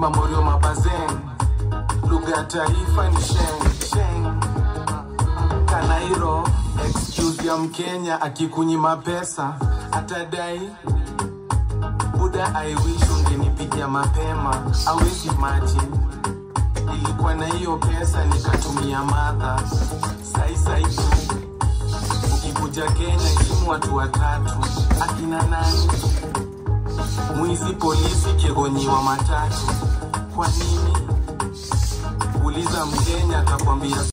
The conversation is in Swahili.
mamorio mabazeng lugha ya taifa ni sheng sheng kanairo excuse ya mkenya akikunyima pesa atadai buda i wish ungenipigia mapema awezi imagine nilikuwa na hiyo pesa nikatumia madha sai sai tu ukikuja kenya isimu watu watatu akina nani mwizi polisi kiegonyiwa matatu kwa nini uliza mkenya atakwambia